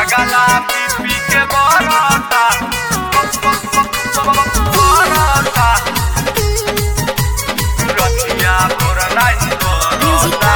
पगला पी पी के बरता बरता रतिया भोर नाही बरता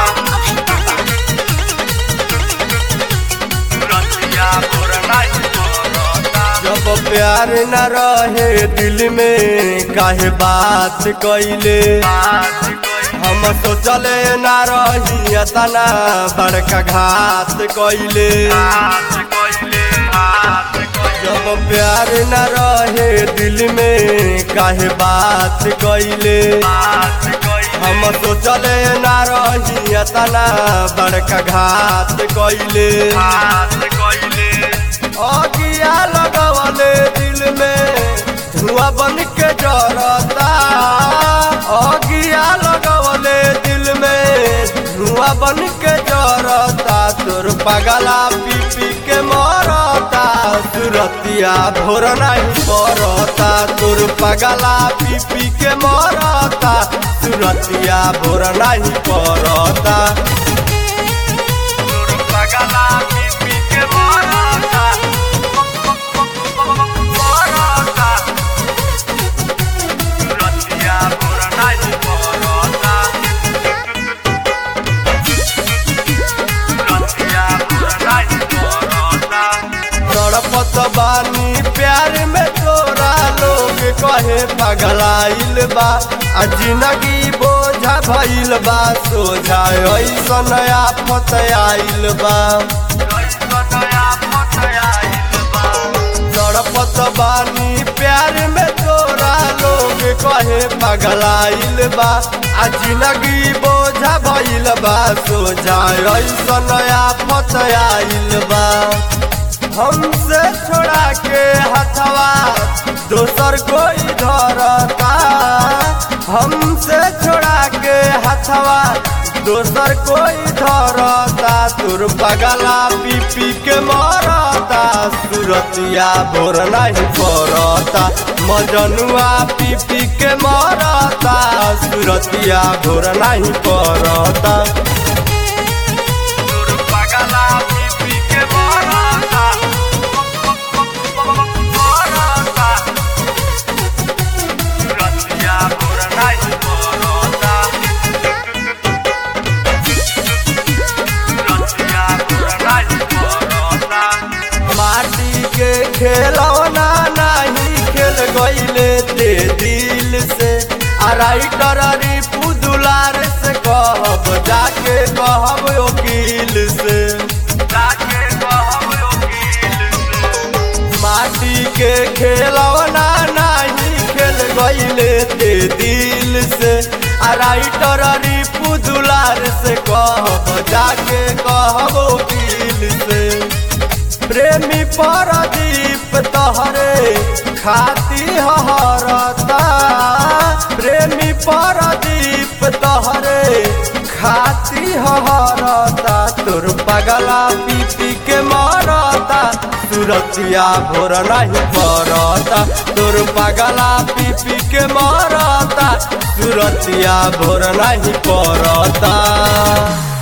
रतिया भोर नाही बरता जब प्यार न रहे दिल में काहे बात कइले बात कोई हम सोचले न रही तना बड़का घात कइले बात कोइले बात कोइले जब प्यार न रहे दिल में काहे बात कइले बात कोइले हम सोचले न रही तना बड़का घात कइले बात कोइले अगिया लगवले दिल में धुआं बन के जरता अगिया लगवले दिल में धुआं बन के जरता तोर पगला पी पी के मरता सुरतिया भोर नहीं पड़ता तोर पगला पी पी के मरता सुरतिया भोर नहीं पड़ता तोर पगला पी पी के बरता बरता रतिया भोर नाही बरता रतिया भोर नाही बरता तड़पत बानी प्यार में तोरा लोग कहे पगलाइल बा आ जिंदगी बोझा भइल बा सोझा ऐसन आफत आइल बा तड़पत बानी प्यार में तोरा लोग कहे पगलाइल बा आ जिंदगी बोझा भइल बा सोझा ऐसन आफत आइल बा हमसे छोड़ा के हथवा दोसर कोई धरता हमसे छोड़ा के हथवा दोसर कोई धरता तुर पगला पी पी के मरता सुरतिया भोर नहीं पड़ता मजनुआ पी पी के मरता सुरतिया भोर नहीं पड़ता माटी के खेलौना नहीं खेल गईले ते दिल से आ राइटर रिपू दुलार से कहब जाके कहब वकील से माटी के खेलौना नहीं खेल गईले ते दिल से आ राइटर रिपू दुलार से कहब जाके कहब वकील से प्रेमी परदीप तहरे खाती हरता प्रेमी परदीप तहरे खाती हरता तोर पगला पी पी के मरता सुरतिया भोर नहीं पड़ता तोर पगला पी पी के मरता सुरतिया भोर नहीं पड़ता